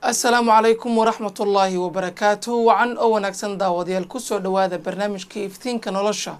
asalaamu calaykum waraxmat ullaahi wabarakaatuh wacan oo wanaagsan daawadayaal kusoo dhowaada barnaamijkii iftiinka nolosha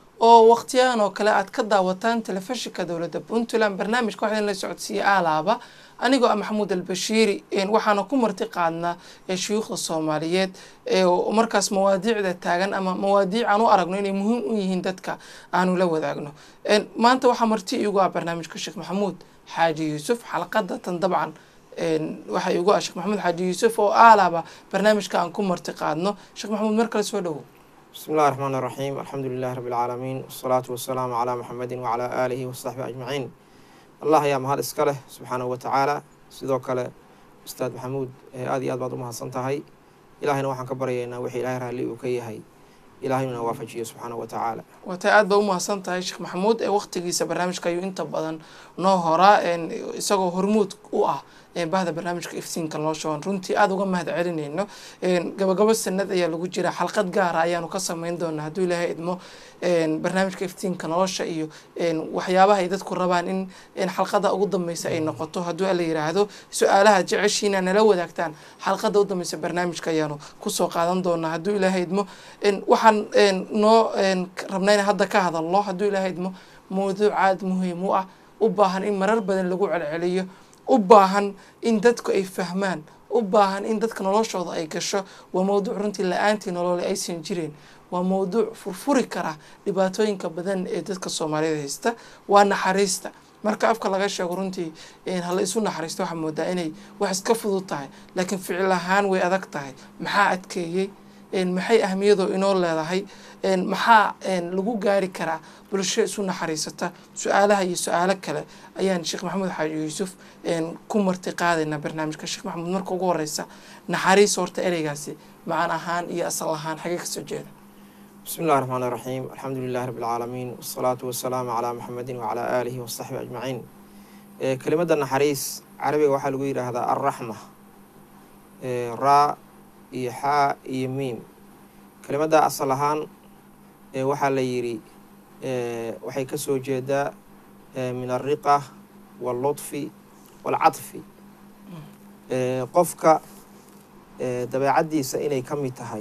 oo wakhtiyahan oo kale aad ka daawataan telefishinka dowladda puntland barnaamijka waxaa idin la socodsiiyey aalaaba anigoo ah maxamuud albashiiri waxaana ku marti qaadnaa shuyuukhda soomaaliyeed markaas mawaadiicda taagan ama mawaadiic aan u aragno inay muhiim u yihiin dadka aanu la wadaagno maanta waxaa marti iigu ah barnaamijka sheekh maxamuud xaaji yuusuf xalqada tan dabcan waxaa iigu ah sheekh maxamuud xaaji yuusuf oo aalaaba barnaamijka aan ku marti qaadno sheekh maxamuud mar kale soo dhowow بسم الله الرحمن الرحيم الحمد لله رب العالمين والصلاة والسلام على محمد وعلى آله وصحبه أجمعين الله يا مهد إسكاله سبحانه وتعالى sidoo kale ustaad maxamuud aada iyo aad baad u mahadsantahay ilaahayna waxaan ka baryaynaa wixii ilaahay raalli uu ka yahay ilaahayna waafajiyo subxaanahu wa tacaala waatay aad baa u mahadsan tahay sheekh maxamuud ee waqtigiisa barnaamijka ayuu inta badan noo horaa isagoo hormuud u ah bahda barnaamijka iftiinka nolosha aan runtii aada uga mahad celinayno gabagabo sanad ayaa lagu jira xalqad gaara ayaanu ka sameyn doonaa hadduu ilaahay idmo barnaamijka iftiinka nolosha iyo waxyaabaha ay dadku rabaan in xalqada ugu dambeysa ay noqoto hadduu ala yiraahdo su-aalaha jeceshiina nala wadaagtaan xalqada u dambeysa barnaamijka ayaanu kusoo qaadan doonaa hadduu ilaahay idmo waxaan noo rabnaa in hadda ka hadalno hadduu ilaahay idmo mawduuc aada muhiim u ah u baahan in marar badan lagu celceliyo u baahan in dadku ay fahmaan u baahan in dadka noloshooda ay gasho waa mawduuc runtii la-aantii nolole aysan jireen waa mawduuc furfuri kara dhibaatooyinka badan ee dadka soomaaliyada haysta waa naxariista marka afka laga sheego runtii hala isu naxariisto waxaa moodaa inay wax iska fudud tahay laakiin ficil ahaan way adag tahay maxaa adkeeyey maxay ahmiyadoo inoo leedahay maxaa lagu gaari karaa bulsho isu naxariisata su-aalaha iyo su-aalo kale ayaan sheekh maxamuud xaaji yuusuf ku marti qaadaynaa barnaamijka sheekh maxamuud marka ugu horeysa naxariis horta ereygaasi macan ahaan iyo asal ahaan xagee kasoo jeeda بسم الله الرحمن الرحيم الحمد لله رب العالمين والصلاة والسلام على محمد وعلى آله وصحبه أجمعين كلمة النحريس عربي waxaa lagu yidhaahdaa الرحمة raa iyo xaa iyo miim kelimada asal ahaan waxaa la yidhi waxay kasoo jeedaa min alriqa wallutfi waalcadfi qofka dabeecaddiisa inay ka mid tahay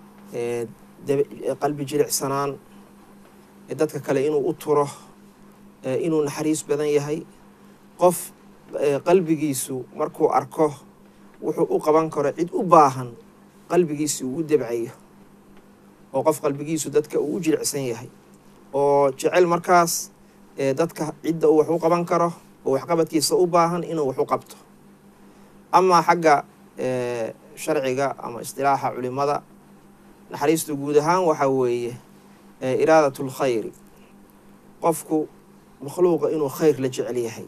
qalbi jilicsanaan dadka kale inuu u turo inuu naxariis badan yahay qof qalbigiisu markuu arko wuxuu u qaban karo cid u baahan qalbigiisi uu u debcayo oo qof qalbigiisu dadka uu u jilicsan yahay oo jecel markaas dadka cidda uu wax u qaban karo oo waxqabadkiisa u baahan inuu wax u qabto amaa xagga sharciga ama istilaaxa culimada naxariistu guud ahaan waxaa weeye iraadatul khayri qofku makhluuqa inuu khayr la jecel yahay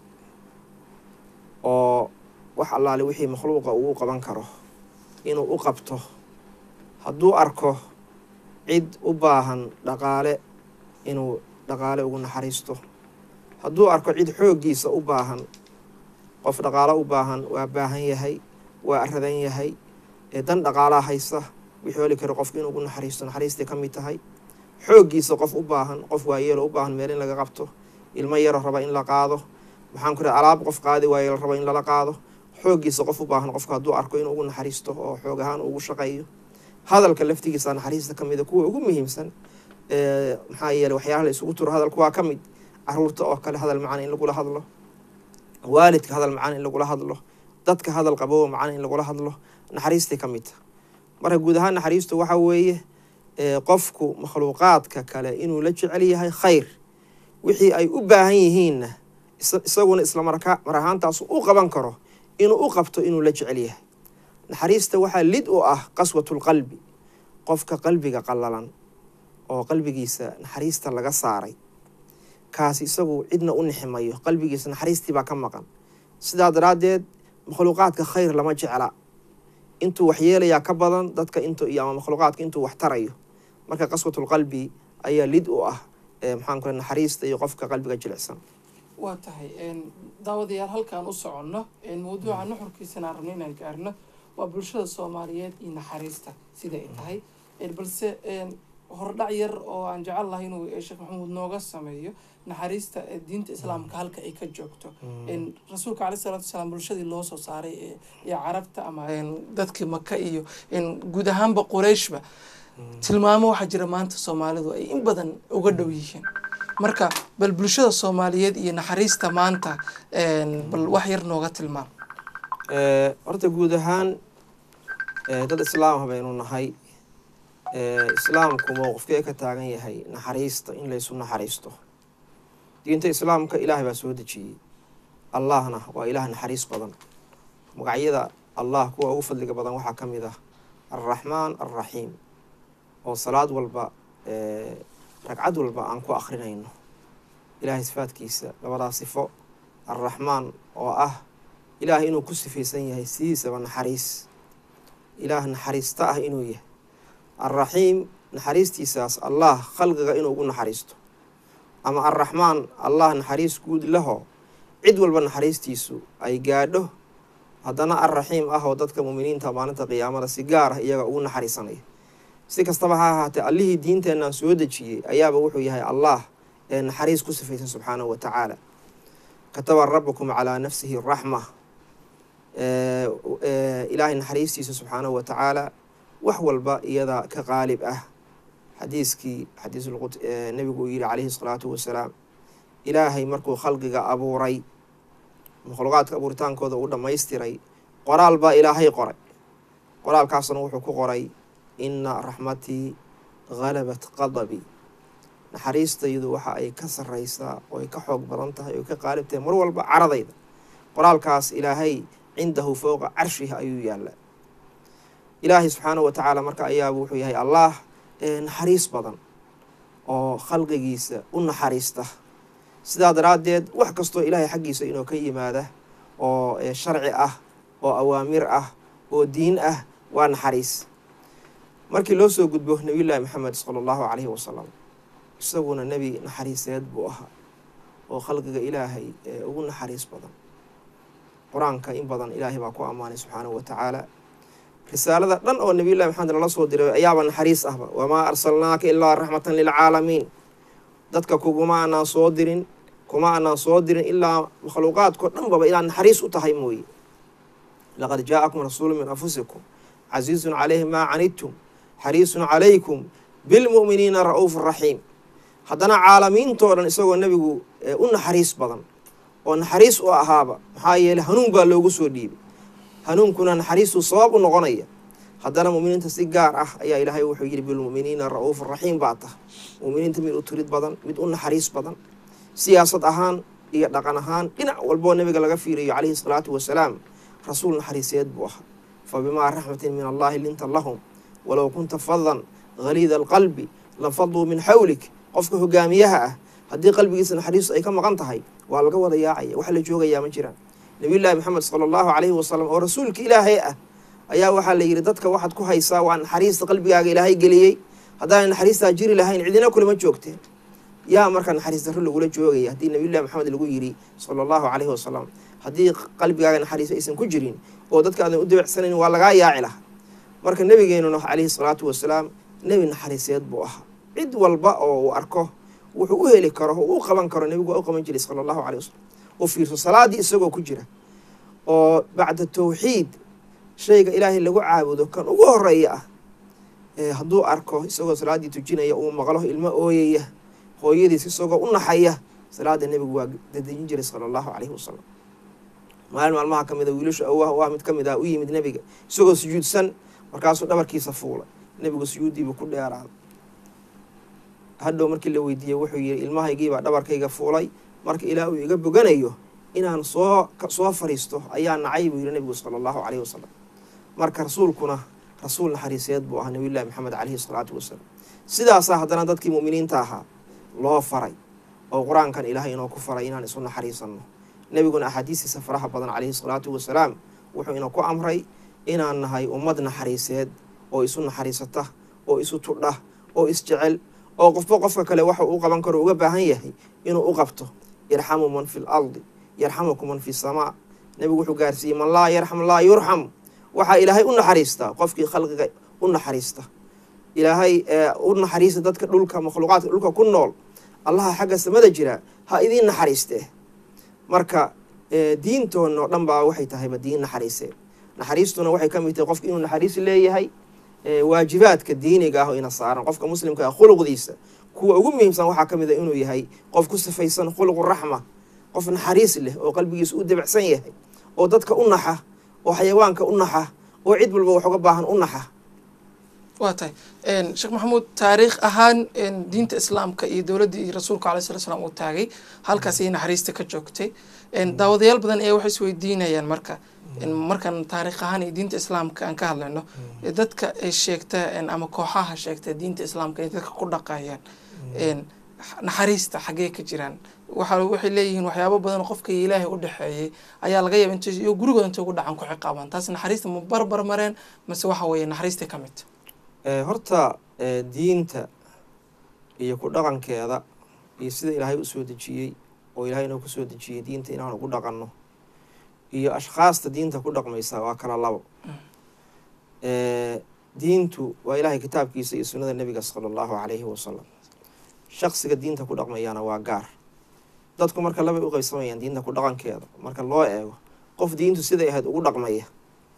oo wax allaale wixii makhluuqa uu u qaban karo inuu u qabto hadduu arko cid u baahan dhaqaale inuu dhaqaale ugu naxariisto hadduu arko cid xooggiisa u baahan qof dhaqaale u baahan waa baahan yahay waa aradan yahay dan dhaqaalaa haysa wixii heli karo qofku inuu ugu naxariisto naxariistay ka mid tahay xooggiisa qof u baahan qof waayeelo u baahan meel in laga qabto ilmo yaro raba in la qaado maxaan ku raha alaab qof qaadi waaye la raba in lala qaado xooggiisa qof u baahan qofka hadduu arko inuu ugu naxariisto oo xoog ahaan ugu shaqeeyo hadalka laftigiisa naxariista ka mida kuwa ugu muhiimsan maxaa yeeley waxyaalaha la isugu turo hadalku waa ka mid caruurta oo kale hadal macaan in lagula hadlo waalidka hadal macaan in lagula hadlo dadka hadal qabowa macaan in lagula hadlo naxariistay ka mid ta marka guud ahaan naxariistu waxa weeye qofku makhluuqaadka kale inuu la jecel yahay khayr wixii ay u baahan yihiinna isaguna isla marka mar ahaantaas u qaban karo inuu u qabto inuu la jecel yahay naxariista waxaa lid u ah qaswatulqalbi qofka qalbiga qallalan oo qalbigiisa naxariista laga saaray kaasi isagu cidna u niximayo qalbigiisa naxariistii baa ka maqan sidaa daraaddeed makhluuqaadka khayr lama jecla intuu wax yeelayaa ka badan dadka int iyo ama makhluuqaadka intuu wax tarayo marka qaswatulqalbi ayaa lid u ah maxaan ku naxariista iyo qofka qalbiga jilicsan waa tahay daawadayaal halkaan u soconno mawduuca nuxurkiisana rabno inaan gaarno waa bulshada soomaaliyeed iyo naxariista sida ay tahay balse hordhac yar oo aan jecel lahay inuu sheekh maxamuud nooga sameeyo naxariista diinta islaamka halka ay ka joogto rasuulka caleyh salaatu wasalaam bulshadii loo soo saaray ee carabta ama dadkii maka iyo guud ahaanba qurayshba tilmaamo waxaa jira maanta soomaalidu ay in badan uga dhow yihiin marka bal bulshada soomaaliyeed iyo naxariista maanta bal wax yar nooga tilmaam horta guud ahaan dad islaamha baynu nahay islaamku mowqifkee ka taagan yahay naxariista in laysu naxariisto diinta islaamka ilaahay baa soo dejiyey allahna waa ilaah naxariis badan magacyada allah kuwa ugu fadliga badan waxaa ka mid ah alraxmaan alraxiim oo salaad walba ragcad walba aan ku akrinayno ilaahay sifaadkiisa labadaa sifo alraxmaan oo ah ilaahay inuu ku sifaysan yahay sidiisaba naxariis ilaah naxariista ah inuu yahay alraxiim naxariistiisaas allah khalqiga inuu ugu naxariisto ama alraxmaan allah naxariis guud laho cid walba naxariistiisu ay gaadho haddana alraxiim ah oo dadka muuminiinta maalinta qiyaamada si gaar ah iyaga ugu naxariisanaya si kastaba ha ahaatee allihii diinteennan soo dejiyey ayaaba wuxuu yahay allah ee naxariis ku sifaysan subxaanahu wa tacaala kataba rabukum calaa nafsihi raxma ilaahay naxariistiisa subxaanahu wa tacaala wax walba iyada ka qaalib ah xadiiskii xadiis nebigu uu yihi calayhi salaatu wasalaam ilaahay markuu khalqiga abuuray makhluuqaadka abuuritaankooda uu dhammaystiray qoraal baa ilaahay qoray qoraalkaasna wuxuu ku qoray inna raxmatii halabat qadabii naxariistaydu waxa ay ka sarreysaa oo ay ka xoog badan tahay oo ka qaalib tahay mar walba caradayda qoraalkaas ilaahay cindahu fowqa carshihi ayuu yaallaa ilaahay subxaanahu wa tacaala marka ayaaba wuxuu yahay allah naxariis badan oo khalqigiisa u naxariista sidaa daraaddeed wax kastoo ilaahay xaggiisa inuu ka yimaada oo sharci ah oo awaamir ah oo diin ah waa naxariis markii loo soo gudbo nebiyullaahi maxamed sala allahu calayhi wasalam isaguna nebi naxariiseed buu ahaa oo khalqiga ilaahay ugu naxariis badan qur-aanka in badan ilaahay baa ku ammaanay subxaanahu wa tacaala risaalada dhan oo nebiyullahi maxamed lala soo diray ayaaba naxariis ahba wamaa arsalnaaka ilaa raxmatan lilcaalamiin dadka kuguma anaan soo dirin kuma anaan soo dirin ilaa makhluuqaadkao dhan baba inaad naxariis u tahay mooye laqad jaa-akum rasuulu min anfusikum casiizun calayhi maa canidtum xariisun calaykum bilmu'miniina ra-uuf raxiim haddana caalamiintoo dhan isagoo nebigu u naxariis badan oo naxariis u ahaaba maxaa yeeley hanuun baa loogu soo dhiibay hanuunkuna naxariistuu sabab u noqonaya haddana mu'miniinta si gaar ah ayaa ilaahay wuxuu yidhi bilmu'miniina ra-uuf raxiim baa tah mu'miniinta mid u turid badan mid u naxariis badan siyaasad ahaan iyo dhaqan ahaan dhinac walboo nebiga laga fiiriyo calayhi salaatu wasalaam rasuul naxariiseed buu ahaa fa bimaa raxmatin min allahi linta lahum walow kunta fadan haliida alqalbi lanfaduu min xawlik qofka hogaamiyaha ah haddii qalbigiisa naxariistu ay ka maqan tahay waa laga wada yaacaya wax la joogayaa ma jiraan nabiyullaahi maxamed sala allahu calayhi wasalam oo rasuulka ilaahay ah ayaa waxaa la yidhi dadka waxaad ku haysaa waa naxariista qalbigaaga ilaahay geliyey haddaanay naxariistaa jiri lahayn cidina kulama joogteen yaa marka naxariis darro lagula joogaya haddii nabiyullahi maxamed lagu yidhi sala allahu calayhi wasalam haddii qalbigaaga naxariis aysan ku jirin oo dadka aadan u dabeecsanayn waa lagaa yaaci laha marka nebigeenuna calayhi salaatu wasalaam nebi naxariiseed buu ahaa cid walba oo uu arko wuxuu u heli karo oo u qaban karo nebigu waa u qaban jiray sala allahu calay wasalam u fiirso salaaddii isagoo ku jira oo bacda tawxiid shayga ilaahay lagu caabudo kan ugu horeeya ah hadduu arko isagoo salaaddii tujinaya uu maqlo ilmo ooyaya hooyadiis isagoo u naxaya salaada nebigu waa dadejin jiray sala allahu calayhi wasalam maalin maalmaha ka mid a wiilasha awah u ah mid ka mid ah u yimid nebiga isagoo sujuudsan markaasuu dhabarkiisa fuulay nebigu sujuuddiibuu ku dheeraaday hadhow markii la weydiiyey wuxuu yihi ilmahaygiibaa dhabarkayga fuulay marka ilaah uu iga boganayo inaan soo soo fariisto ayaa nacay buu yihi nebigu sala allahu calayhi wasalam marka rasuulkuna rasuul naxariiseed buu ahaa nabiyullahi maxamed calayhi salaatu wasalaam sidaasaa haddana dadkii mu'miniinta ahaa loo faray oo qur-aankan ilaahay inoo ku faray inaan isu naxariisanno nebiguna axaadiistiisa faraha badan calayhi salaatu wasalaam wuxuu ina ku amray inaan nahay ummad naxariiseed oo isu naxariisata oo isu tudha oo isjecel oo qofba qofka kale waxa uu qaban karo uga baahan yahay inuu u qabto yarxamu man fi lardi yarxamuku man fi samaa nebigu wuxuu gaarsiiyey man laa yarxam laa yurxam waxaa ilaahay u naxariistaa qofkii khalqiga u naxariista oo ilaahay u naxariista dadka dhulka makhluuqaadka dhulka ku nool allaha xagga samada jira ha idiin naxariiste marka diintoona oo dhan baa waxay tahayba diin naxariisee naxariistuna waxay ka mid tahay qofka inuu naxariis leeyahay waajibaadka diiniga ah oo ina saaran qofka muslimka ah khuluqdiisa kuwa ugu muhiimsan waxaa ka mid a inuu yahay qof ku sifaysan khuluqu raxma qof naxariis leh oo qalbigiisa u dabacsan yahay oo dadka u naxa oo xayawaanka u naxa oo cid walba wax uga baahan u naxa waa tahay sheekh maxamuud taariikh ahaan diinta islaamka iyo dowladdii rasuulka alai sala slam uu taagay halkaas ayay naxariista ka joogtay daawadayaal badan ayaa waxay isweydiinayaan marka markaan taariikh ahaan iyo diinta islaamka aan ka hadlayno dadka ay sheegta ama kooxaha sheegta diinta islaamka inay dadka ku dhaqayaan naxariista xaggee ka jiraan waxa waxay leeyihiin waxyaabo badan oo qofka ilaahay u dhexeeyey ayaa laga yaaba int iyo gurigooda intay ugu dhacan ku ciqaabaan taas naxariista ma barbar mareen mase waxa weeye naxariista ka mid horta diinta iyo ku dhaqankeeda iyo sida ilaahay u soo dejiyey oo ilaahay inoo kusoo dejiyey diinta inaan ugu dhaqanno iyo ashkhaasta diinta ku dhaqmaysa waa kala labo diintu waa ilaahay kitaabkiisa iyo sunnada nebiga sala allahu calayhi wasalam shaqsiga diinta ku dhaqmayana waa gaar dadku marka labay u qaybsamayaan diinta ku dhaqankeeda marka loo eego qof diintu siday ahayd ugu dhaqmaya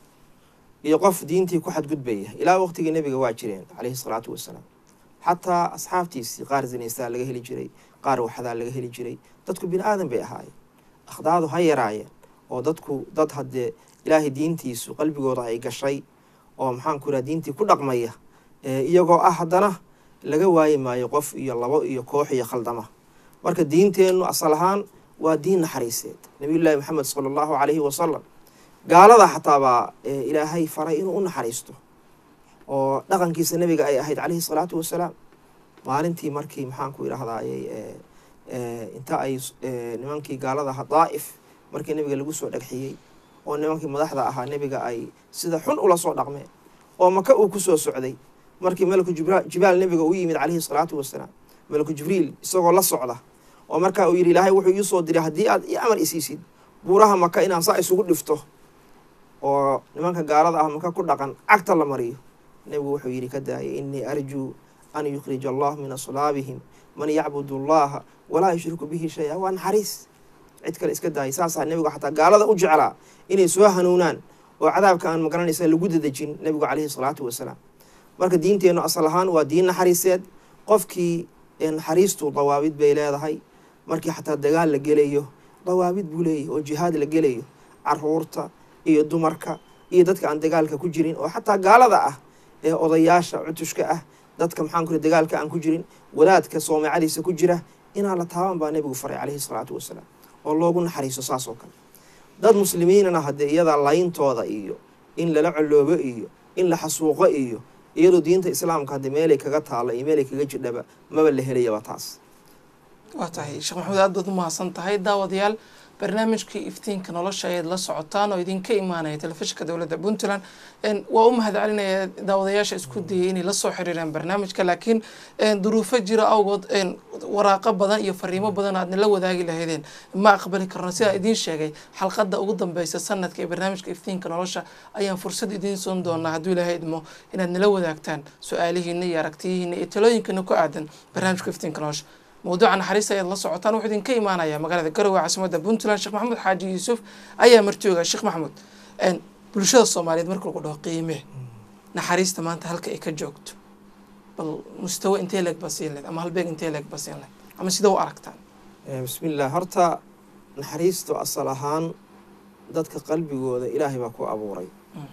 iyo qof diintii ku xadgudbaya ilaa waqtigii nebiga waa jireen caleyhi salaatu wasalaam xataa asxaabtiisii qaar zinaystaa laga heli jiray qaar waxdaa laga heli jiray dadku bini aadan bay ahaayeen akhdaadu ha yaraayeen oo dadku dad haddee ilaahay diintiisu qalbigooda ay gashay oo maxaanku iraha diintii ku dhaqmaya iyagoo ah haddana laga waayi maayo qof iyo labo iyo koox iyo khaldama marka diinteennu asal ahaan waa diin naxariiseed nabiyullaahi maxamed sala allahu calayhi wasalam gaalada xataa baa ilaahay faray inuu u naxariisto oo dhaqankiisa nebiga ay ahayd calayhi salaatu wasalaam maalintii markii maxaanku idhahdaayey inta ay nimankii gaalada aha daa'if markii nebiga lagu soo dhagxiyey oo nimankii madaxda ahaa nebiga ay sida xun ula soo dhaqmeen oo maka uu ku soo socday markii malaku jibaal nebiga u yimid calayhi salaatu wasalaam malaku jibriil isagoo la socda oo markaa uu yidhi ilaahay wuxuu iisoo diray haddii aad io amar isiisid buuraha maka inaan saa isugu dhifto oo nimanka gaalada ah maka ku dhaqan cagta la mariyo nebigu wuxuu yidhi ka daayay innii arjuu an yukhrija allah min aslaabihim man yacbud allaha walaa yushriku bihi shay-a waa naxariis cid kale iska daayay saasaa nebigu xataa gaalada u jeclaa inay soo hanuunaan oo cadaabka aan magaranaysa lagu dadejin nebigu caleyhi salaatu wasalaam marka diinteennu asal ahaan waa diin naxariiseed qofkii naxariistu dawaabid bay leedahay markii xataa dagaal la gelayo dawaabid buu leeyahy oo jihaad la gelayo caruurta iyo dumarka iyo dadka aan dagaalka ku jirin oo xataa gaalada ah ee odayaasha cutushka ah dadka maxaan kuri dagaalka aan ku jirin wadaadka soomacadiisa ku jira inaan la taaban baa nebigu faray caleyhi salaatu wasalaam oo loogu naxariiso saas oo kale dad muslimiinana haddee iyada layntooda iyo in lala coloobo iyo in la xasuuqo iyo iyadoo diinta islaamka haddii meelay kaga taalo iyo meelay kaga jidhaba maba la helayaba taas waa tahay sheekh maxamuud aad baad u mahadsan tahay daawadayaal barnaamijkii iftiinka nolosha ayaad la socotaan oo idinka imaanaya telefishinka dowladda puntland waa u mahad celinaya daawadayaasha isku dayay inay lasoo xiriiraan barnaamijka laakiin duruufo jira awgood waraaqo badan iyo fariimo badan aad nala wadaagi lahaydeen ma aqbali karno sidaa idiin sheegay xalqadda ugu dambeysa sanadka ee barnaamijka iftiinka nolosha ayaan fursad idiin soon doonaa hadduu ilaahay idmo inaad nala wadaagtaan su-aalihiina iyo aragtiyihiina iyo talooyinkana ku aadan barnaamijka iftiinka nolosha mawduuca naxariista ayaad la socotaan wuxuu idinka imaanaya magaalada garowe caasimadda puntland sheekh maxamuud xaaji yuusuf ayaa martooga sheekh maxamuud bulshada soomaaliyeed marka lagu dhaho qiime naxariista maanta halka ay ka joogto bal mustawo intee leeg baa siin leed ama halbeeg intee leeg baa siin leed ama sida u aragtaan bismillaah horta naxariistu asal ahaan dadka qalbigooda ilaahay baa ku abuuray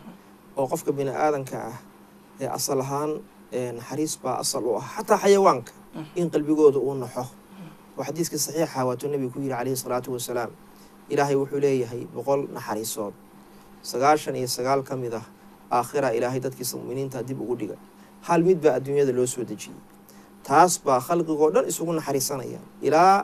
oo qofka bini aadanka ah ee asal ahaan naxariis baa asal u ah xataa xayawaanka in qalbigooda uu naxo oo xadiiskii saxiixa waatuu nebigu ku yidhi calayhi salaatu wasalaam ilaahay wuxuu leeyahay boqol naxariisood sagaashan iyo sagaal ka mid ah aakhira ilaahay dadkiisa muminiinta dib ugu dhiga hal mid baa adduunyada loo soo dejiyey taas baa khalqigoo dhan isugu naxariisanaya ilaa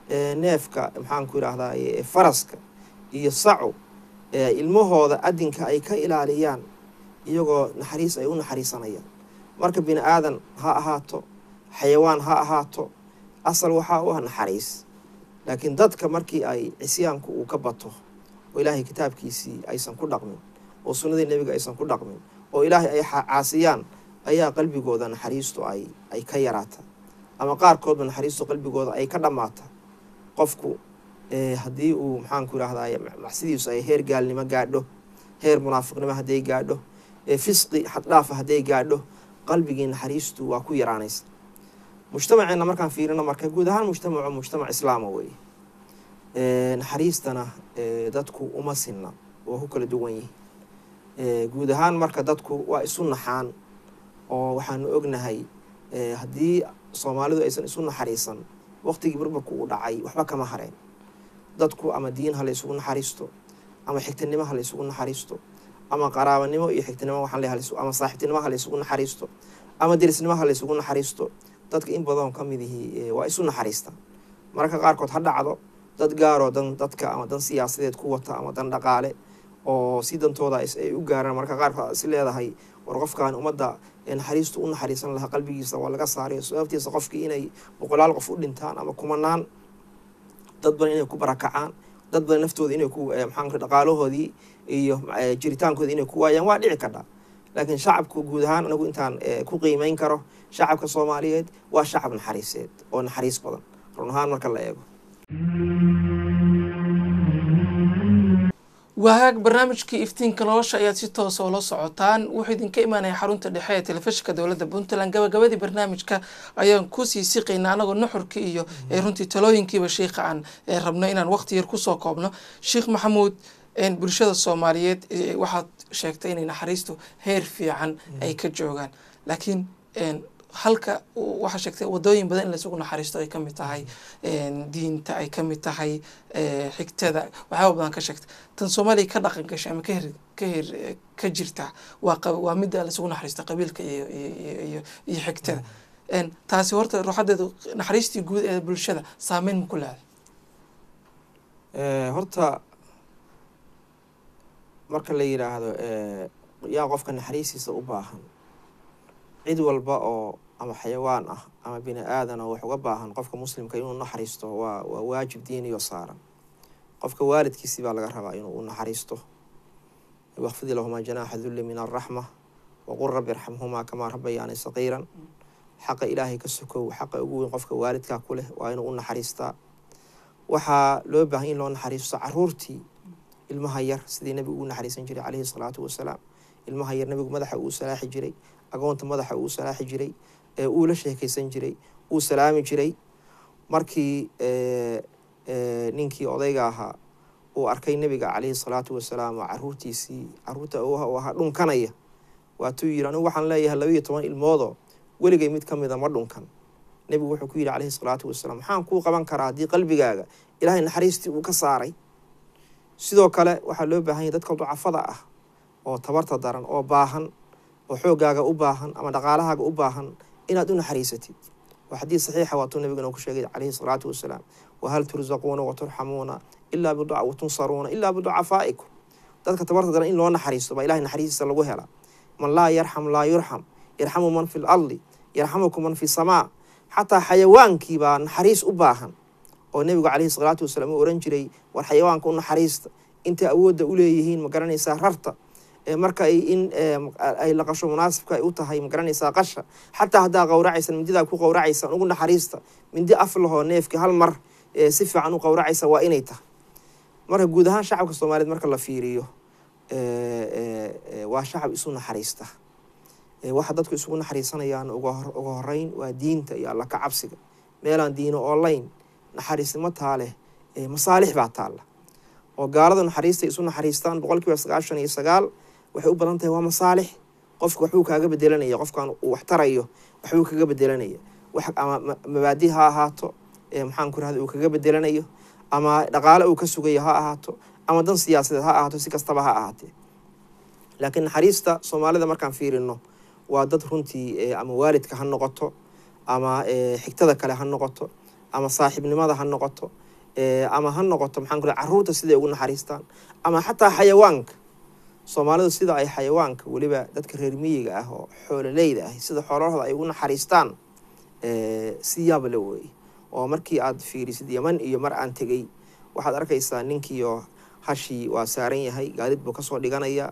neefka maxaanku idhaahdaa faraska iyo sacu ilmahooda adinka ay ka ilaaliyaan iyagoo naxariis ay u naxariisanayaan marka bini aadan ha ahaato xayawaan ha ahaato asal waxaa u ah naxariis laakiin dadka markii ay cisyaanku uu ka bato oo ilaahay kitaabkiisii aysan ku dhaqmin oo sunnadii nebiga aysan ku dhaqmin oo ilaahay ay caasiyaan ayaa qalbigooda naxariistu ay ay ka yaraata ama qaarkoodba naxariistu qalbigooda ay ka dhammaata qofku haddii uu maxaanku irahday macsidiisu ay heer gaalnimo gaadho heer munaafiqnimo hadday gaadho fisqi xaddhaafa hadday gaadho qalbigii naxariistu waa ku yaraanaysa mujtamaceena markaan fiirino marka guud ahaan mujtamacu mujtamac islaama weeye naxariistana dadku uma sinna waa ku kala duwan yihin guud ahaan marka dadku waa isu naxaan oo waxaanu ognahay haddii soomaalidu aysan isu naxariisan waqtigii burburku uu dhacay waxba kama hareen dadku ama diin ha la isugu naxariisto ama xigtinimo ha la isugu naxariisto ama qaraabanimo iyo xigtinimo waxaan leeyahay ama saaxiibtinimo ha la isugu naxariisto ama derisnimo ha la isugu naxariisto dadka in badan ka mid ihii waa isu naxariistaan mararka qaarkood ha dhacdo dad gaaroo dan dadka ama dan siyaasadeed ku wata ama dan dhaqaale oo si dantooda ay u gaaraan mararka qaarkood is leedahay war qofkan ummadda naxariistu u naxariisan lahaa qalbigiisa waa laga saarayo sababtiisa qofkii inay boqolaal qof u dhintaan ama kumanaan dad badan inay ku barakacaan dad badan naftooda inay ku maxaa dhaqaalahoodii iyo jiritaankooda inay ku waayaan waa dhici kadha laakiin shacabku guud ahaan anagu intaan ku qiimeyn karo shacabka soomaaliyeed waa shacab naxariiseed oo naxariis badan run ahaan marka la eego wahaag barnaamijkii iftiinka nolosha ayaad si toosa ula socotaan wuxuu idinka imaanaya xarunta dhexe ee telefishinka dowladda puntland gabagabadii barnaamijka ayaan kusii siqaynaa anagoo nuxurkii iyo runtii talooyinkiiba sheikha aan rabno inaan waqti yar kusoo koobno sheekh maxamuud bulshada soomaaliyeed waxaad sheegtay inay naxariistu heer fiican ay ka joogaan laakiin halka waxaa sheegtay wadooyin badan in laisugu naxariisto ay kamid tahay diinta ay kamid tahay xigtada waxyaaba badan ka sheegtay tan soomaaliya ka dhaqan gashay ama ka her ka her ka jirta waa waa midda laisugu naxariista qabiilka iyo iyo iyo xigtada taasi horta ruuxadeedu naxariistii guud ee bulshada saameyn ma ku leeday horta marka la yidhaahdo yaa qofka naxariistiisa u baahan cid walba oo ama xayawaan ah ama bini aadan oo wax uga baahan qofka muslimka inuu naxariisto waa waa waajib diiniyo saaran qofka waalidkiisi baa laga rabaa inuu u naxariisto waqfidi lahumaa janaaxa dulli min alraxma waqul rabbi irxamhumaa kamaa rabbayaani saqiiran xaqa ilaahay ka sokow xaqa ugu weyn qofka waalidkaa ku leh waa inuu u naxariistaa waxaa loo baahan in loo naxariisto caruurtii ilmaha yar sidii nebigu uu naxariisan jiray caleyhi salaatu wasalaam ilmaha yar nebigu madaxa uu salaaxi jiray agoonta madaxa uu salaaxi jiray ee uu la sheekaysan jiray uu salaami jiray markii ninkii odayga ahaa uu arkay nebiga caleyhi salaatu wasalaam oo caruurtiisii caruurta uu ahaa dhunkanaya waatuu yidhi anigu waxaan leeyahay labaiyo toban ilmoodoo weligay mid ka mida ma dhunkan nebigu wuxuu ku yidhi caleyhi salaatu wasalaam maxaan kuu qaban karaa haddii qalbigaaga ilaahay naxariistii uu ka saaray sidoo kale waxaa loo baahan yahy dadka ducafada ah oo tabarta daran oo baahan oo xoogaaga u baahan ama dhaqaalahaaga u baahan inaad u naxariisatid waa xadiid saxiixa waatuu nabigana ku sheegay caleyhi salaatu wasalaam wahal tursaquuna waturxamuuna ilaa biduca watunsaruuna ilaa biducafaa'ikum dadka tabarta daran in loo naxariisto baa ilahay naxariistiisa lagu helaa man laa yarxam laa yurxam yarxamu man fi lardi yarxamukum man fi samaa xataa xayawaankii baa naxariis u baahan oo nebigu caleyhi salaatu wasalaam uu oran jiray war xayawaanka u naxariista intay awoodda u leeyihiin ma garanaysaa rarta marka ay in ay laqasho munaasibka ay u tahay ma garanaysaa qasha xataa haddaa qowracaysan mindidaa ku qowracaysaan ugu naxariista mindi af lahoo neefki hal mar si fiican u qowracaysa waa inay tahay marka guud ahaan shacabka soomaaliyeed marka la fiiriyo waa shacab isu naxariista waxa dadku isugu naxariisanayaan uga horeyn waa diinta iyo alla ka cabsiga meelaan diino online naxariisnimo taaleh masaalix baa taalla oo gaalada naxariista isu naxariistaan boqol kiiba sagaashan iyo sagaal waxay u badan tahay waa masaalix qofka waxbuu kaaga bedelanaya qofkan uu wax tarayo waxbuu kaga bedelanaya wax ama mabaadi ha ahaato maxaan ku rahda uu kaga bedelanayo ama dhaqaale uu ka sugayo ha ahaato ama dan siyaasadeed ha ahaato si kastaba ha ahaatee laakiin naxariista soomaalida markaan fiirino waa dad runtii ama waalidka ha noqoto ama xigtada kale ha noqoto ama saaxiibnimada ha noqoto ama ha noqoto maxaan ku caruurta siday ugu naxariistaan ama xataa xayawaanka soomaalidu sida ay xayawaanka weliba dadka reer miyiga ah oo xoololeyda ah sida xoolahooda ay ugu naxariistaan si yaaba la weeye oo markii aad fiirisid yaman iyo mar aan tegey waxaad arkaysaa ninkiioo hashii waa saaran yahay gaadid buu kasoo dhiganaya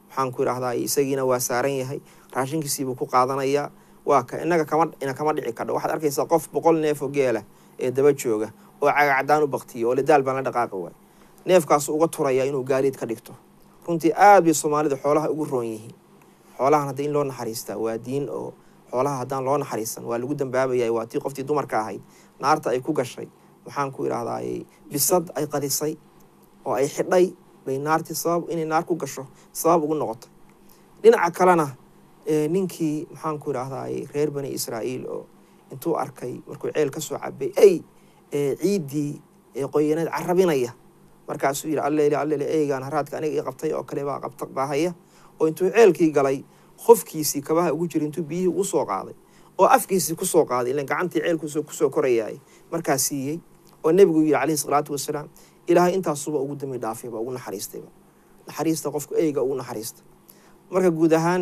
maxaan ku idhahdaa isagiina waa saaran yahay raashinkiisiibuu ku qaadanayaa waa ka inaga kama ina kama dhici kadho waxaad arkaysaa qof boqol neef oo geela ee daba jooga oo cagacdaan u baktiya oo lidaal baan la dhaqaaqi waay neefkaasu uga turaya inuu gaadiid ka dhigto runtii aada bay soomaalida xoolaha ugu roon yihiin xoolahan hadda in loo naxariistaa waa diin oo xoolaha haddaan loo naxariisan waa lagu dambaabayay waa tii qoftii dumarka ahayd naarta ay ku gashay maxaan ku idhahdaay bisad ay qadisay oo ay xidhay bay naartii sabab inay naar ku gasho sabab ugu noqotay dhinaca kalena ninkii maxaan ku idhahdaay reer bani israa'iil oo intuu arkay markuu ceel ka soo cabay ay ciiddii qoyaneed carabinaya markaasuu yidhi allele allele eygaan haraadka aniga ii qabtay oo kale baa qabta baahaya oo intuu ceelkii galay qofkiisii kabaha ugu jira intuu biyihii ugu soo qaaday oo afkiisii kusoo qaaday ilan gacantii ceelkuusoo kusoo korayaay markaa siiyey oo nebigu yidhi calayhi salaatu wasalaam ilaahay intaasuba ugu dambi dhaafayba ugu naxariistayba naxariista qofku eyga ugu naxariista marka guud ahaan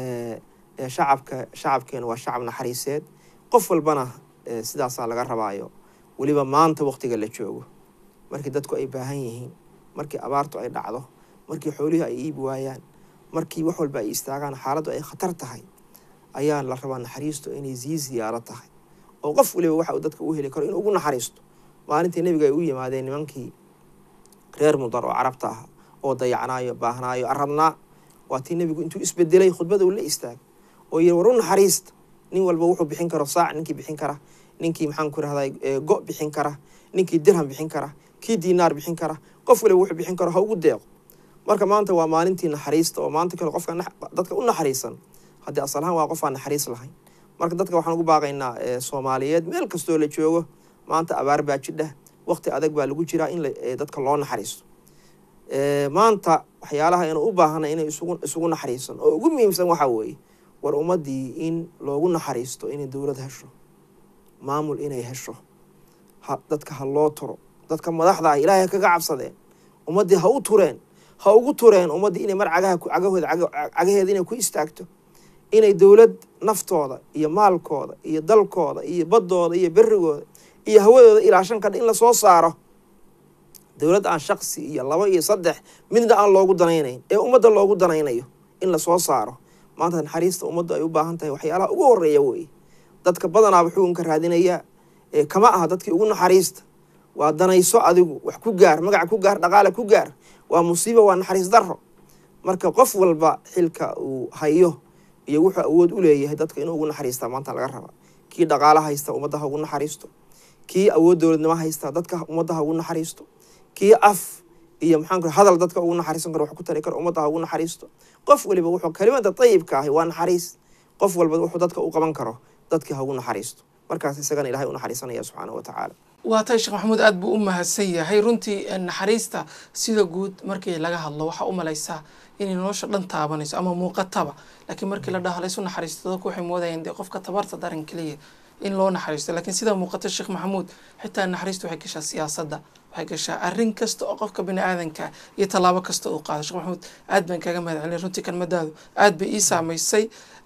shacabka shacabkeena waa shacab naxariiseed qof walbana sidaasaa laga rabaayo weliba maanta waqtiga la joogo markii dadku ay baahan yihiin markii abaartu ay dhacdo markii xoolihii ay iibi waayaan markii wax walba ay istaagaan xaaladdu ay khatar tahay ayaa la rabaa naxariistu inay sii siyaaro tahay oo qof waliba waxa uu dadka u heli karo inuu ugu naxariisto maalintii nebiga ay u yimaadeen nimankii reer mudar oo carabta ah oo dayacnaayo baahnaayo arabnaa waa tii nebigu intuu isbedelay khudbada uu la istaagay oo yiri war u naxariista nin walba wuxuu bixin karo saac ninkii bixin kara ninkii maxaan ku rahday go bixin kara ninkii dirham bixin kara kii diinaar bixin kara qof waliba wuxuu bixin karo ha ugu deeqo marka maanta waa maalintii naxariista oo maanta kale qofka dadka u naxariisan haddii asalahaan waa qof aan naxariis lahayn marka dadka waxaan ugu baaqaynaa soomaaliyeed meel kastoo la joogo maanta abaar baa jidha waqti adag baa lagu jiraa in dadka loo naxariisto maanta waxyaalaha aynu u baahanay inay isugu naxariisan oo ugu muhiimsan waxaa weeye war ummadii in loogu naxariisto inay dowlad hesho maamul inay hesho dadka ha loo turo dadka madaxda ah ilaahay kaga cabsadeen ummaddii ha u tureen ha ugu tureen ummaddii inay mar cagaha cagahooda cagaheeda inay ku istaagto inay dowlad naftooda iyo maalkooda iyo dalkooda iyo baddooda iyo berigooda iyo hawadooda ilaashan kadha in lasoo saaro dowlad aan shaksi iyo laba iyo saddex midna aan loogu danaynayn ee ummadda loogu danaynayo in lasoo saaro maanta naxariista ummaddu ay u baahan tahay waxyaalaha ugu horeeya weye dadka badanaaba xukunka raadinayaa kama aha dadkii ugu naxariista waa danayso adigu wax ku gaar magaca ku gaar dhaqaale ku gaar waa musiiba waa naxariis daro marka qof walba xilka uu hayo iyo wuxuu awood u leeyahay dadka inuu ugu naxariistaa maanta laga raba kii dhaqaalo haysta ummadda ha ugu naxariisto kii awood dowladnimo haysta dadka ummadda ha ugu naxariisto kii af iyo maxaan ku hadal dadka ugu naxariisan karo wax ku tari karo ummadda ha ugu naxariisto qof waliba wuxuu kelimada dayibka ahi waa naxariis qof walba wuxuu dadka u qaban karo dadkii ha ugu naxariisto markaas isagana ilahay u naxariisanaya subxaanahu wa tacaala waa tay sheekh maxamuud aada buu u mahadsan yahay runtii naxariista sida guud markii laga hadlo waxaa u malaysaa inay nolosha dhan taabanayso ama muuqataba laakiin markii la dhaho laysu naxariisto dadku waxay moodayeen dee qofka tabarta daran keliya in loo naxariisto laakiin sida muuqata sheekh maxamuud xitaa naxariista waxay gashaa siyaasadda waxay gashaa arrin kasta oo qofka bini aadanka iyo tallaabo kasta uu qaado sheekh maxamuud aad baan kaaga mahad celin runtii kelmadaadu aad bay ii saamaysay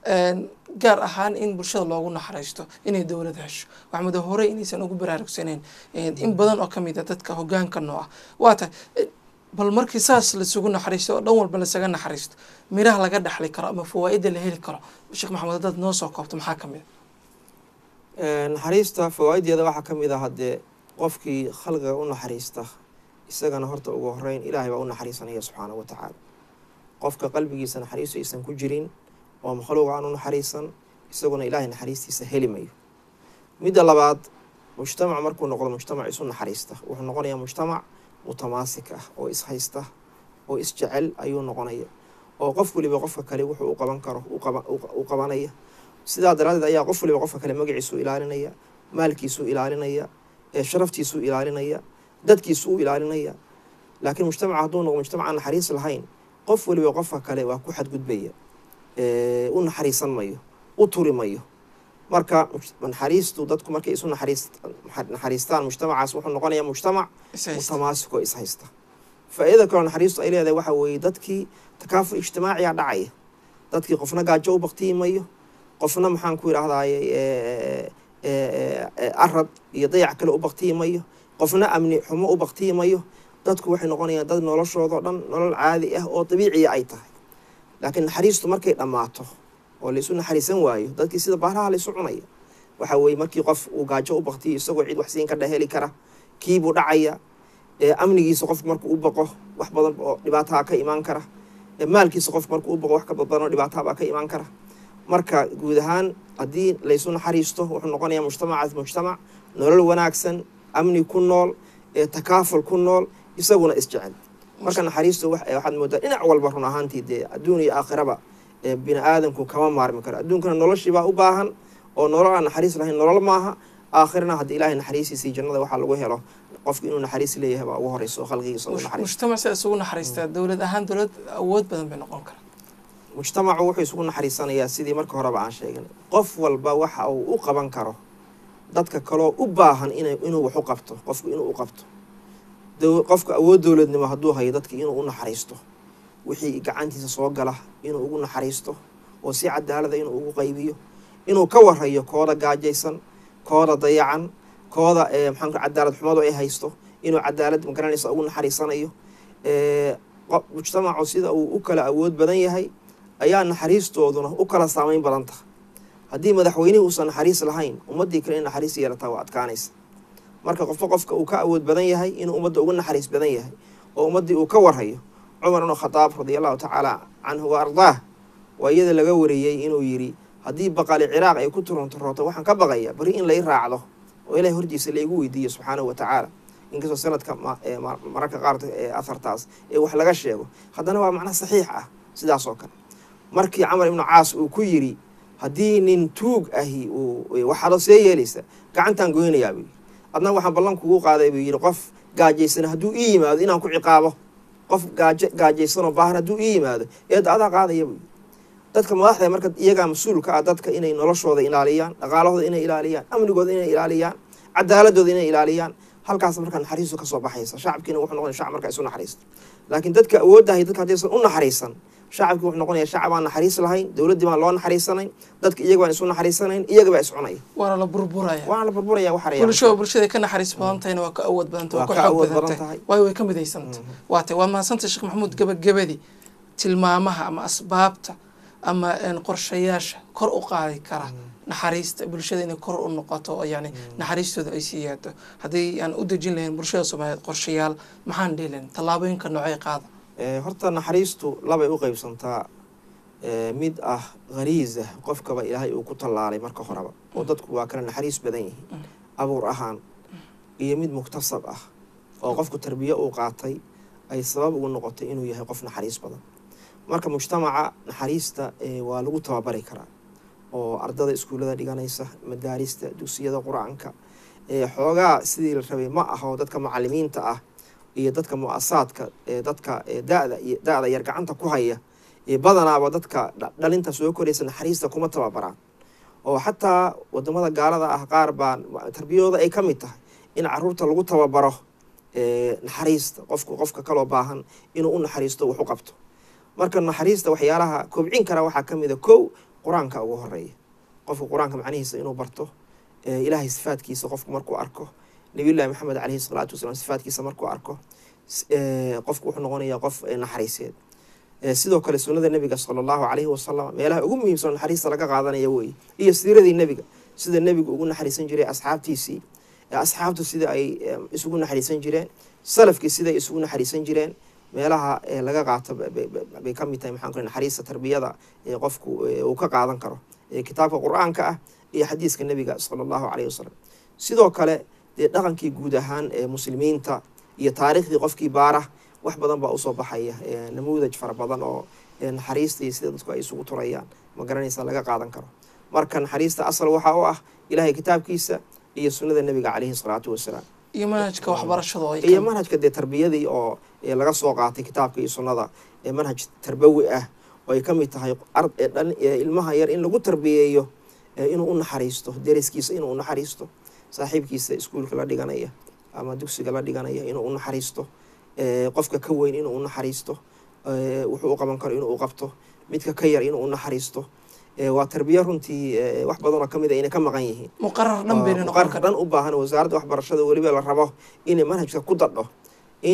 gaar ahaan in bulshada loogu naxariisto inay dowlad hesho waxaa muda horey inaysan ugu baraarugsaneyn in badan oo kamid a dadka hogaanka noo ah waa tahay bal markii saas lasugu naxariisto oo dhan walba lasaga naxariisto miraha laga dhexli karo ama fawaa-ida la heli karo sheekh maxamed haddaad noo soo koobto maxaa ka mid a naxariista fawaa-ideeda waxaa ka mid ah haddee qofkii khalqiga u naxariista isagana horta ugu horeyn ilaahay baa u naxariisanaya subxaanahu wa tacaala qofka qalbigiisa naxariistu aysan ku jirin oo makhluuqa aan u naxariisan isaguna ilaahay naxariistiisa heli mayo midda labaad mujtamac markuu noqdo mujtamac isu naxariista wuxuu noqonayaa mujtamac mutamaasik ah oo ishaysta oo isjecel ayuu noqonaya oo qof waliba qofka kale wuxuu u qaban karo u qabanaya sidaa daraadeed ayaa qof waliba qofka kale magaciisuu ilaalinaya maalkiisuu ilaalinaya sharaftiisuu ilaalinaya dadkiisuu u ilaalinaya laakiin mujtamac hadduu noqdo mujtamac aan naxariis lahayn qof waliba qofka kale waa ku xadgudbaya u naxariisan mayo u turi mayo marka naxariistu dadku markay isu naxariistaan mujtamacaas wuxuu noqonayaa mujtamac mutamaasik oo ishaysta faa-iidada kaloo naxariistu ay leedahay waxa weeye dadkii takaaful ijtimaaciya dhacaya dadkii qofna gaajo u baktiyi mayo qofna maxaan ku yidhaahdaye arad iyo dayac kale u baktiyi mayo qofna amni xumo u baktiyi mayo dadku waxay noqonayaan dad noloshoodao dhan nolol caadi ah oo dabiiciya ay tahay laakiin naxariistu markay dhammaato oo laisu naxariisan waayo dadkii sida baalaha laisu cunaya waxa weeye markii qof uu gaajo u baktiyo isagoo cid wax siin ka dheheli kara kiibuu dhacaya amnigiisa qofku markuu u baqo wax badan oo dhibaataha ka imaan kara maalkiisa qofku markuu u baqo wax ka badan oo dhibaatahabaa ka imaan kara marka guud ahaan haddii laysu naxariisto wuxuu noqonayaa mujtamacaas mujtamac nolol wanaagsan amni ku nool takaaful ku nool isaguna isjecel marka naxariistu waxaad moodaa dhinac walba run ahaantii dee adduun iyo aakhiraba bini aadamku kama maarmi karo adduunkana noloshiibaa u baahan oo nolol aan naxariis lahayn nolol maaha aakhirana haddii ilaahay naxariisiisii jannada waxaa lagu helo qofku inuu naxariis leeyahay baa ugu horeyso khalqigiisa ugu naxariis mujtamac sida isugu naxariistaa dowlad ahaan dowlad awood badan bay noqon kara mujtamacu wuxuu isugu naxariisanayaa sidii marka horeba aan sheegnay qof walba waxa uu u qaban karo dadka kaloo u baahan ina inuu wax u qabto qofku inuu u qabto qofka awood dowladnimo hadduu hayo dadki inuu u naxariisto wixii gacantiisa soo gala inuu ugu naxariisto oo si cadaalada inuu ugu qaybiyo inuu ka warayo kooda gaajaysan kooda dayacan kooda maxaan cadaalad xumadu ay haysto inuu cadaalad magaranaysa ugu naxariisanayo mujtamacu sida uu u kala awood badan yahay ayaa naxariistooduna u kala saameyn badan taha haddii madaxweynihii uusan naxariis lahayn ummaddii kale in naxariis yeelataa waa adkaanaysa marka qofba qofka uu ka awood badan yahay inuu ummadda uga naxariis badan yahay oo ummaddii uu ka warhayo cumar ibnu khadaab radia allahu tacaala canhu wa ardaah waa iyada laga wariyey inuu yidhi haddii baqali ciraaq ay ku turontarooto waxaan ka baqaya bari in lay raacdo oo ilahay hortiisa laigu weydiiyo subxaanahu wa tacaala inkastoo sanadka mararka qaar ahartaas ee wax laga sheego haddana waa macna saxiix ah sidaas oo kale markii camar ibnu caas uu ku yidhi haddii nin tuug ahi uu waxaado see yeelaysa gacantaan goynayaa buu yidhi adna waxaan ballan kugu qaaday buu yidhi qof gaajaysan hadduu ii yimaado inaan ku ciqaabo qof gaajo gaajaysanoo baahan hadduu ii yimaado eedda adaa qaadaya buu yidhi dadka madaxda marka iyagaa mas-uulka ah dadka inay noloshooda ilaaliyaan dhaqaalahooda inay ilaaliyaan amnigooda inay ilaaliyaan cadaaladooda inay ilaaliyaan halkaas markaa naxariistu kasoo baxaysa shacabkiina wuxuu noqonaya shacab markaa isu naxariista laakiin dadka awooddahay dadka haddaysan u naxariisan shacabkii wuxuu noqonaya shacab aan naxariis lahayn dowladdii baan loo naxariisanayn dadka iyaga baan isu naxariisanayn iyaga baa iscunaya waana la burburaya waana la burburaya waxaraya bulsho bulshada ka naxariis badan tahayna waa ka awood badan tahay waa Waa ka ka xoog awood badan badan tahay tahay. waayo way ka midaysanta waa tay waa mahadsantay sheekh maxamuud gabagabadii tilmaamaha ama asbaabta ama een, qorshayaasha kor u qaadi kara naxariista bulshada inay kor u noqoto oo yani naxariistooda ay sii yaado haddii aan u dejin lahayn bulshada soomaaliyeed qorshayaal maxaan dhihi lahayn tallaabooyinka noocay qaada Eh, horta naxariistu labay u qeybsantaa eh, mid ah khariisa qofkaba ilaahay uu ku tallaalay marka horeba oo dadku waa kala naxariis badan yihiin abuur ahaan iyo mid muktasab ah oo qofku tarbiye uu qaatay ay sabab ugu noqotay inuu yahay qof naxariis badan marka mujtamaca naxariista eh, waa lagu tababari karaa oo ardada iskuullada dhiganaysa madaarista dugsiyada qur-aanka eh, xoogaa sidii la rabay ma aha oo dadka macalimiinta ah iyo dadka mu-asaadka ee dadka ee da-da iyo da-da yar gacanta ku haya ee badanaaba dadka dha- dhalinta soo koraysa naxariista kuma tababaraan oo xataa wadamada gaalada ah qaar baa tarbiyadooda ay ka mid tahay in caruurta lagu tababaro ee naxariista qofku qofka kaloo baahan inuu u naxariisto wax u qabto marka naxariista waxyaalaha kobcin kara waxaa ka mid a kow qur-aanka ugu horeeya qofka qur-aanka macnihiisa inuu barto ee ilaahay sifaadkiisa qofku markuu arko nabiyullahi maxamed caleyhi salaatu wasalaam sifaadkiisa markuu arko s- ee, qofku wuxuu noqonayaa qof ee, naxariiseed Ee, sidoo kale sunnada nebiga sala allahu caleyhi wasalam meelaha ugu muhiimsan oo naxariista laga qaadanaya weeye iyo siiradii nebiga sida nebigu ugu naxariisan jiray asxaabtiisii ee asxaabtu sida ay ee, isugu naxariisan jireen salafkii siday isugu naxariisan jireen meelaha ee, laga qaato ba- ba- ba- bay ka mid tahay maxaan ku leeyahay naxariista tarbiyada ee qofku ee, uu ka qaadan karo ee kitaabka qur-aanka ah iyo xadiiska nebiga sala allahu caleyhi wasalam sidoo kale dee dhaqankii guud ahaan ee muslimiinta iyo taariikhdii qofkii baara wax badan baa usoo baxaya ee, namuudaj fara badan oo ee, naxariista iyo sida dadku ay isugu turayaan ma garanaysa laga qaadan karo marka naxariista asal waxaa u ah ilaahay kitaabkiisa iyo sunnada nebiga caleyhi salaatu wasalaam iyo manhajka waxbarashada oo ay iyo ka- manhajka dee tarbiyadii oo ee, laga soo qaatay kitaabka iyo sunnada ee manhaj tarbawi ah oo ay ka mid tahay ard ee dhalin- ee ilmaha yar in lagu tarbiyeeyo ee, inuu u naxariisto deriskiisa inuu u naxariisto saaxiibkiisa iskuulka la dhiganaya ama dugsiga la dhiganaya inuu u naxariisto ee, qofka ka weyn inuu u naxariisto ee, wuxuu u qaban karo inuu u qabto midka ka yar inuu u naxariisto ee, waa tarbiya runtii ee, wax badanoo ka mid a inay ka maqan yihiin muqarar dhan bayna noqon muqarka kara dhan u baahan wasaaradda waxbarashada weliba la rabo inay manhajka ku dadho in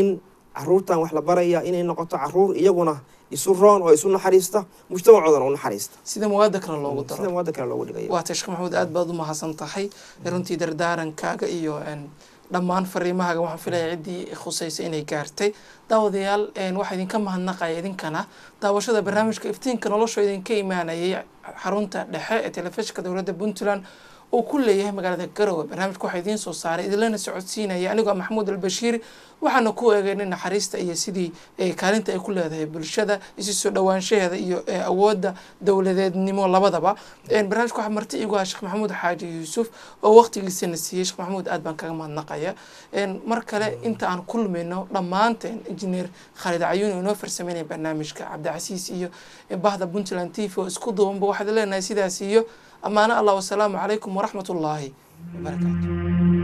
caruurtan wax la baraya inay noqoto caruur iyaguna isu roon oo isu naxariista mujtamacoodana u naxariista sida muwaada kale loogu sida daro muwaada kale loogu dhigayo waa tay sheekh maxamuud aad baad u mahadsan tahay runtii dardaarankaaga iyo een, dhammaan fariimahaaga waxaan filaya ciddii khusaysa inay gaartay daawadayaal een, waxaa idinka mahadnaqaya idinkana daawashada barnaamijka iftiinka nolosha idinka imaanayay xarunta dhexe ee telefishinka dowladda puntland uu ku leeyahay magaalada garowe barnaamijka waxaa idiin soo saaray idinlana socodsiinaya anigoo ah maxamuud albashiir waxaana ku eegeynay naxariista iyo sidii eh, kaalinta ay ku leedahay bulshada isu soo dhowaanshaheeda iyo eh, awoodda dowladeednimo labadaba een, barnaamijka waxaa marti igu ah sheekh maxamuud xaaji yuusuf oo waqtigiisana siiyey sheekh maxamuud aad baan kaga mahadnaqaya een, mar kale inta aan kulmayno dhammaanteen injineer khaalid cayuun oo inoo farsameynaya barnaamijka cabdicasiis iyo eh, bahda puntland t v oo isku duubanba waxaad leenahay sidaas iyo amaano allah wasalaamu calaykum waraxmat ullaahi wabarakaatu